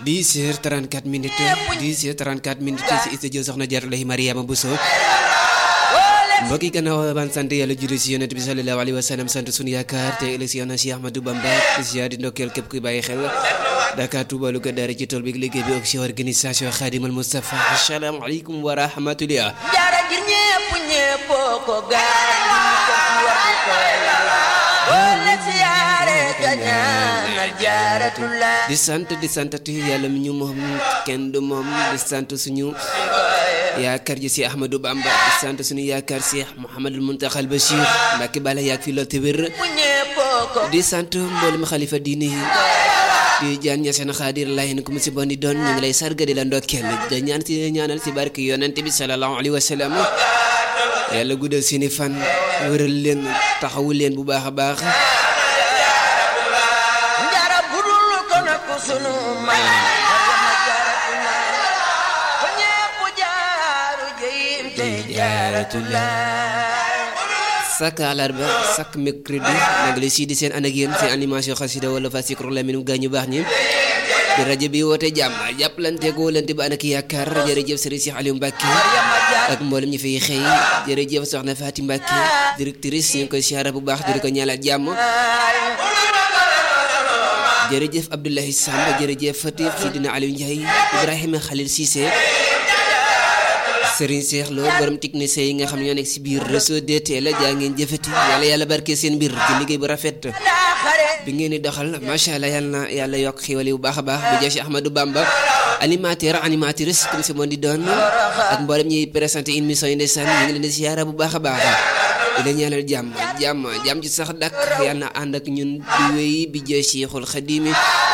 10 heures 34 minutes 10 heures 34 minutes ci studio soxna Jaaratullahi Mariama Bousso mbokk yi gannaaw ban sant yàlla julli si yonent bi sallallahu alayhi wa sallam sant sunu yaakaar te élection na Cheikh Ahmadou Bamba ziar di ndokkeel képp kuy bàyyi xel Dakar Touba Louga daara ci tool bi liggéey bi ak si organisation Khadimal Moustapha asalaamaaleykum wa rahmatullah jaara ngir ñépp ñépp ko gaal wala siyaare ka ñaanal jaaratullah di sant di santati yàlla mi ñu moom kenn du moom di sant suñu yaakaar ji si Ahmadou Bamba di sant suñu yaakaar si Mouhamadul Muntaxal Bachir Mbàkke bala yaag fi lool te wér bu ñépp ko di sant mboolem xalifa diini yi di jaan ña seen xaadir layin ku mu si bon di doon ñu ngi lay sarga di la ndokkeel da ñaan si ñaanal si barke yonent bi sallallahu alayhi wa sallam yàlla guddal seeni fan wëral leen taxawu leen bu baax a baax jaara budul ko na ko sunu may jaaratullah ko ñépp jaaru jeyim te jaaratullah sak àllarba sak mercredi nag li sii di seen ànd ak yéen seen animation xasida wala fa sikru laminu gaañu baax ñi di rajo bi woote jàmm jàppalante góolante ba ànd ak yaakaar jërëjëf Serigne Cheikh Aliou Mbacke ak mboolem ñi fiy xëy jërëjëf soxna Faati Mbacke directrice ñu ngi koy siyaara bu baax di ko ñaanal jàmm jërëjëf Abdoulaye Samb jërëjëf Fatif Sidina Aliou Ndiaye Ibrahima Khalil Cissé Serigne Cheikh Lo borom technicien yi nga xam ne ñoo nekk si biir réseau DTL jaa ngeen jëfati yàlla yàlla barke seen mbir ci liggéey bu rafet bi ngeen di doxal macha allah yàlla na yàlla yokk xiwal yi bu baax a baax bu jeex Ahmadou Bamba animateur animatrice comme si moo di doon ak mboolem ñuy présenté émission yi ndeysaan ñu ngi leen di siyaara bu baax a baax di leen ñaanal jàmm jàmm jàmm ci sax dakk yàlla na ànd ak ñun di wéy bi jeex Cheikhul Xadimi